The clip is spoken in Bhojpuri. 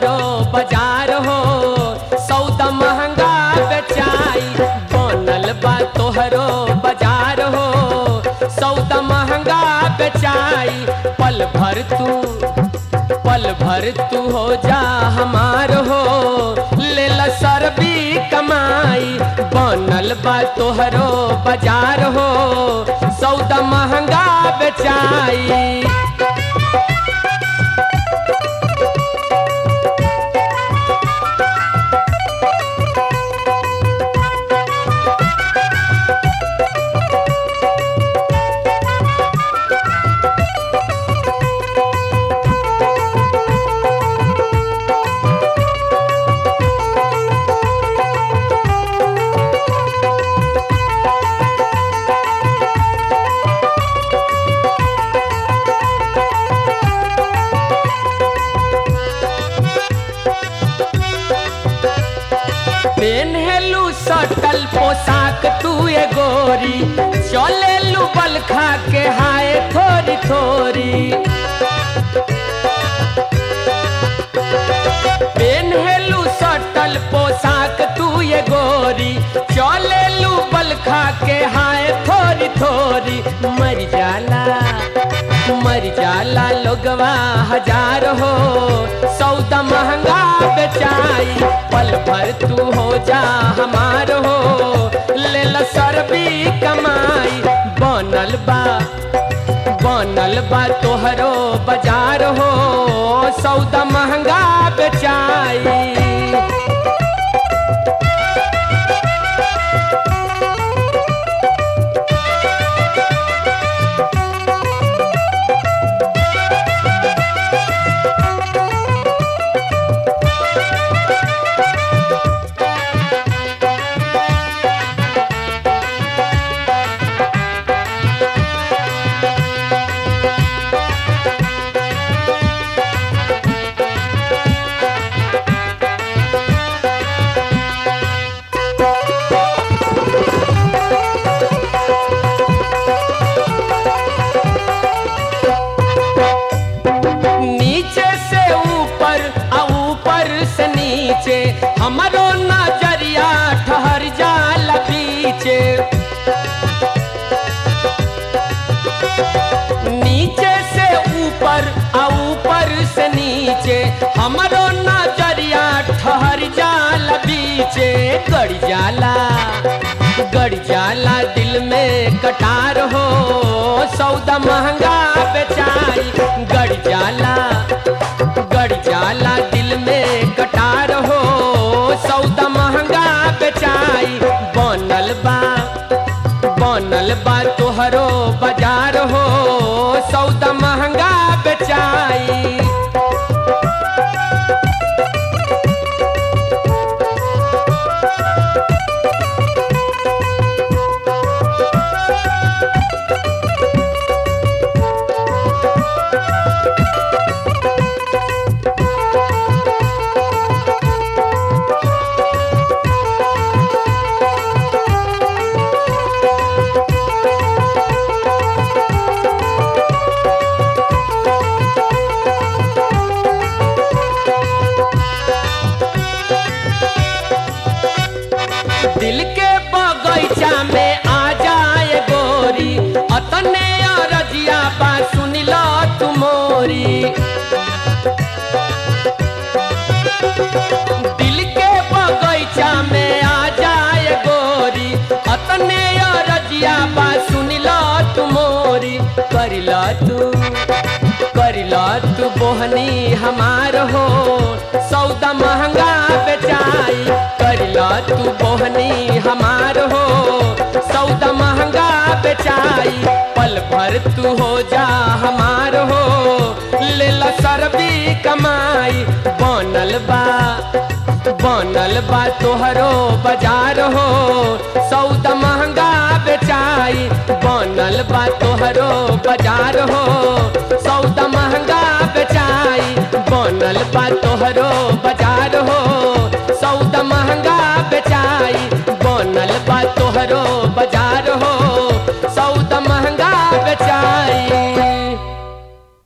तोहरो बाजार हो सौदा महंगा बेचाई बनल बा तोहरो बाजार हो सौदा महंगा बेचाई पल भर तू पल भर तू हो जा हमार हो ले ला सरबी कमाई बनल बा तोहरो बाजार हो सौदा महंगा बेचाई पेन्हेलू सटल पोशाक तू ए गोरी चलेलू बल खा के हाय थोरी थोरी पेन्हेलू सटल पोशाक तू ए गोरी चलेलू बल खा के हाय थोरी थोरी मर जाला मर जाला लोगवा हजार हो सौदा महंगा बेचाई पल भर तू हो जा हमार हो ले ला सरबी कमाई बनल बा बनल बा तोहरो बाजार हो सौदा महंगा बेचाई नीचे से ऊपर आ ऊपर से नीचे हमरो नजरिया ठहर जाल पीछे नीचे से ऊपर आ ऊपर से नीचे हमरो नजरिया ठहर जाल बीचे गड़ जाला गड़ जाला दिल में कटार हो सौदा महंगा बेचाई गड़ जाला गड़ जाला दिल में कटार हो सौदा महंगा बेचाई बनल बा बनल बा तोहरो बाजार हो सौदा महंगा बेचाई दिल के बगैचा में आ जाए गोरी अतने अरजिया बा सुन लो तुमोरी दिल के बगैचा में आ जाए गोरी अतने अरजिया बा सुन लो तुमोरी कर लो तू कर लो तू बोहनी हमार हो सौदा महंगा बेचाई कर लो तू बोहनी हमार हो सौदा महंगा बेचाई पल भर तू हो जा हमार हो ले ला सरबी कमाई बनल बा बनल बा तोहरो बाजार हो सौदा महंगा बेचाई बनल बा तोहरो बाजार हो सौदा महंगा बेचाई बनल बा तोहरो बाजार हो सौदा